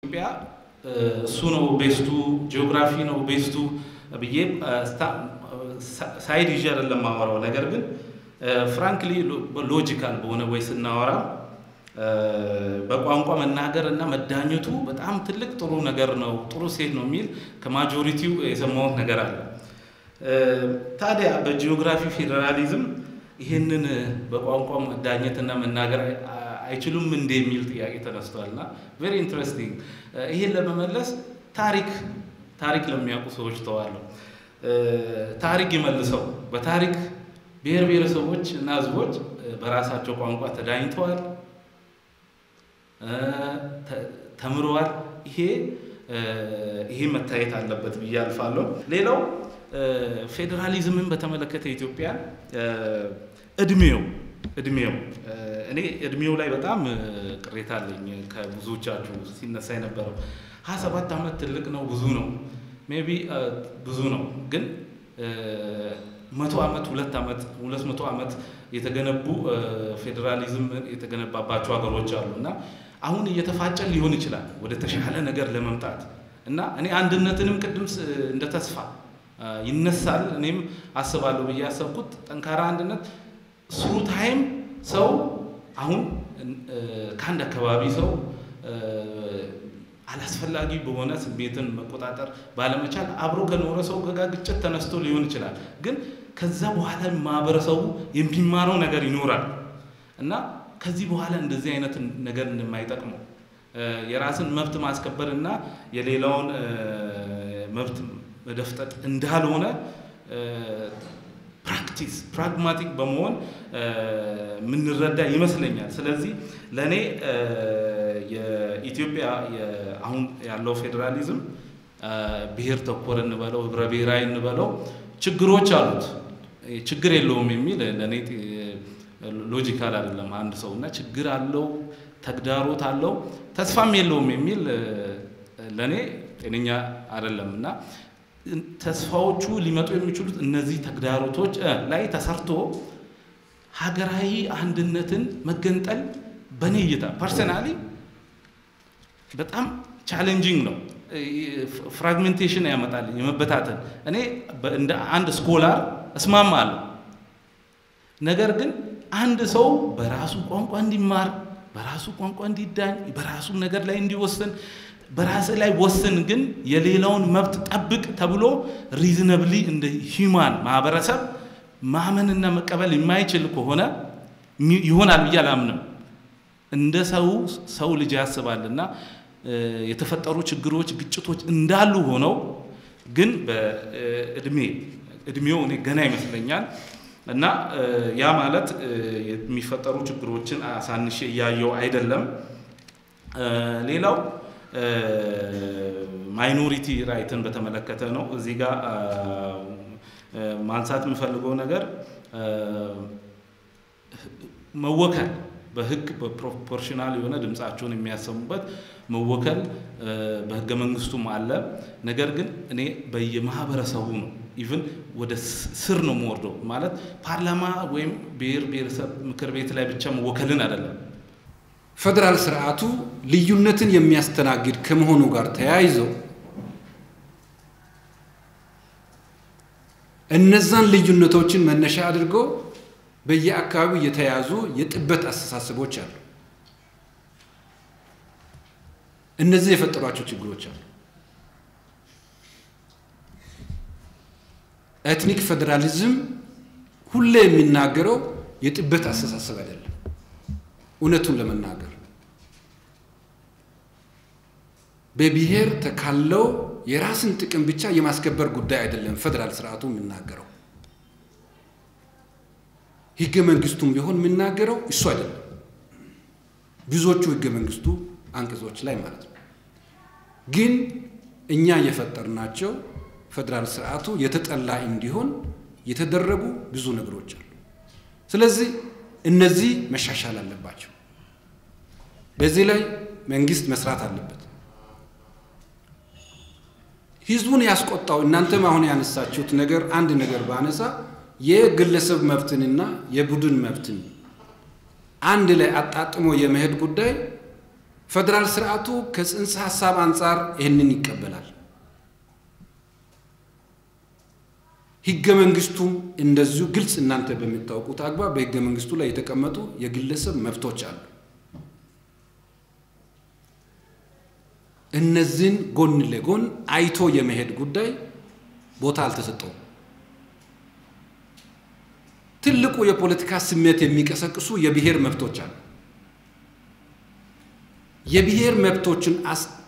ኢትዮጵያ እሱ ነው ቤስቱ፣ ጂኦግራፊ ነው ቤስቱ ብዬ ሳይድ ይዤ አይደለም ማወራው። ነገር ግን ፍራንክሊ ሎጂካል በሆነ ወይ ስናወራ በቋንቋ መናገር እና መዳኘቱ በጣም ትልቅ ጥሩ ነገር ነው፣ ጥሩ ሴት ነው የሚል ከማጆሪቲው የሰማሁት ነገር አለ። ታዲያ በጂኦግራፊ ፌዴራሊዝም ይህንን በቋንቋ መዳኘትና መናገር አይችሉም እንደ የሚል ጥያቄ ተነስቷል እና ቬሪ ኢንትረስቲንግ። ይህን ለመመለስ ታሪክ ታሪክ ለሚያውቁ ሰዎች ተዋለሁ። ታሪክ ይመልሰው። በታሪክ ብሔር ብሔረሰቦች እና ሕዝቦች በራሳቸው ቋንቋ ተዳኝተዋል፣ ተምረዋል። ይሄ ይሄ መታየት አለበት ብዬ አልፋለሁ። ሌላው ፌዴራሊዝምን በተመለከተ ኢትዮጵያ እድሜው እድሜው እኔ እድሜው ላይ በጣም ቅሬታ አለኝ። ከብዙዎቻችሁ ሲነሳ የነበረው ሀያ ሰባት ዓመት ትልቅ ነው ብዙ ነው ሜይ ቢ ብዙ ነው ግን መቶ ዓመት ሁለት ዓመት ሁለት መቶ ዓመት የተገነቡ ፌዴራሊዝም የተገነባባቸው ሀገሮች አሉ እና አሁን እየተፋጨን ሊሆን ይችላል ወደ ተሻለ ነገር ለመምጣት እና እኔ አንድነትንም ቅድም እንደ ተስፋ ይነሳል እኔም አስባለሁ ብዬ ያሰብኩት ጠንካራ አንድነት ስሩ ታይም ሰው አሁን ከአንድ አካባቢ ሰው አላስፈላጊ በሆነ ስሜትን መቆጣጠር ባለመቻል አብሮ ከኖረ ሰው ጋር ግጭት ተነስቶ ሊሆን ይችላል። ግን ከዛ በኋላ ማህበረሰቡ የሚማረው ነገር ይኖራል እና ከዚህ በኋላ እንደዚህ አይነት ነገር እንደማይጠቅመው የራስን መብት ማስከበር እና የሌላውን መብት መደፍጠጥ እንዳልሆነ ፕራክቲስ ፕራግማቲክ በመሆን የምንረዳ ይመስለኛል። ስለዚህ ለእኔ የኢትዮጵያ አሁን ያለው ፌዴራሊዝም ብሔር ተኮር እንበለው ህብረ ብሔራዊ እንበለው ችግሮች አሉት። ችግር የለውም የሚል ለእኔ ሎጂካል አይደለም። አንድ ሰው እና ችግር አለው ተግዳሮት አለው ተስፋም የለውም የሚል ለእኔ ጤነኛ አይደለም እና ተስፋዎቹ ሊመጡ የሚችሉት እነዚህ ተግዳሮቶች ላይ ተሰርቶ ሀገራዊ አንድነትን መገንጠል በእኔ እይታ ፐርሰናሊ በጣም ቻሌንጂንግ ነው። ፍራግሜንቴሽን ያመጣል፣ የመበታተን እኔ እንደ አንድ ስኮላር እስማማለሁ። ነገር ግን አንድ ሰው በራሱ ቋንቋ እንዲማር፣ በራሱ ቋንቋ እንዲዳኝ፣ በራሱ ነገር ላይ እንዲወስን በራስ ላይ ወስን ግን የሌላውን መብት ጠብቅ ተብሎ ሪዝነብሊ እንደ ሂማን ማህበረሰብ ማመንና መቀበል የማይችል ከሆነ ይሆናል ብዬ አላምንም። እንደ ሰው ሰው ልጅ ያስባልና የተፈጠሩ ችግሮች፣ ግጭቶች እንዳሉ ሆነው ግን በእድሜ እድሜው እኔ ገና ይመስለኛል እና ያ ማለት የሚፈጠሩ ችግሮችን አሳንሼ እያየው አይደለም። ሌላው ማይኖሪቲ ራይትን በተመለከተ ነው። እዚህ ጋር ማንሳት የምፈልገው ነገር መወከል በህግ በፕሮፖርሽናል የሆነ ድምፃቸውን የሚያሰሙበት መወከል በህገ መንግስቱም አለ። ነገር ግን እኔ በየማህበረሰቡ ነው ኢቭን ወደ ስር ነው የምወርደው ማለት ፓርላማ ወይም ብሔር ብሔረሰብ ምክር ቤት ላይ ብቻ መወከልን አይደለም። ፌዴራል ስርዓቱ ልዩነትን የሚያስተናግድ ከመሆኑ ጋር ተያይዞ እነዛን ልዩነቶችን መነሻ አድርጎ በየአካባቢው የተያዙ የጥበት አስተሳሰቦች አሉ። እነዚህ የፈጠሯቸው ችግሮች አሉ። ኤትኒክ ፌዴራሊዝም ሁሌ የሚናገረው የጥበት አስተሳሰብ አይደለም። እውነቱን ለመናገር በብሔር ተካለው የራስን ጥቅም ብቻ የማስከበር ጉዳይ አይደለም። ፌዴራል ስርዓቱ የሚናገረው ህገ መንግስቱም ቢሆን የሚናገረው እሱ አይደለም። ብዙዎቹ ህገ መንግስቱ አንቀጾች ላይ ማለት ነው። ግን እኛ የፈጠርናቸው ፌዴራል ስርዓቱ የተጠላ እንዲሆን የተደረጉ ብዙ ነገሮች አሉ። ስለዚህ እነዚህ መሻሻል አለባቸው። በዚህ ላይ መንግስት መስራት አለበት። ህዝቡን ያስቆጣው እናንተም አሁን ያነሳችሁት ነገር አንድ ነገር ባነሳ የግለሰብ መብትንና የቡድን መብትን አንድ ላይ አጣጥሞ የመሄድ ጉዳይ ፌዴራል ስርዓቱ ከጽንሰ ሀሳብ አንጻር ይህንን ይቀበላል። ህገ መንግስቱም እንደዚሁ ግልጽ እናንተ በሚታወቁት አግባብ በህገ መንግስቱ ላይ የተቀመጡ የግለሰብ መብቶች አሉ። እነዚህን ጎን ለጎን አይቶ የመሄድ ጉዳይ ቦታ አልተሰጠውም። ትልቁ የፖለቲካ ስሜት የሚቀሰቅሱ የብሔር መብቶች አሉ። የብሔር መብቶችን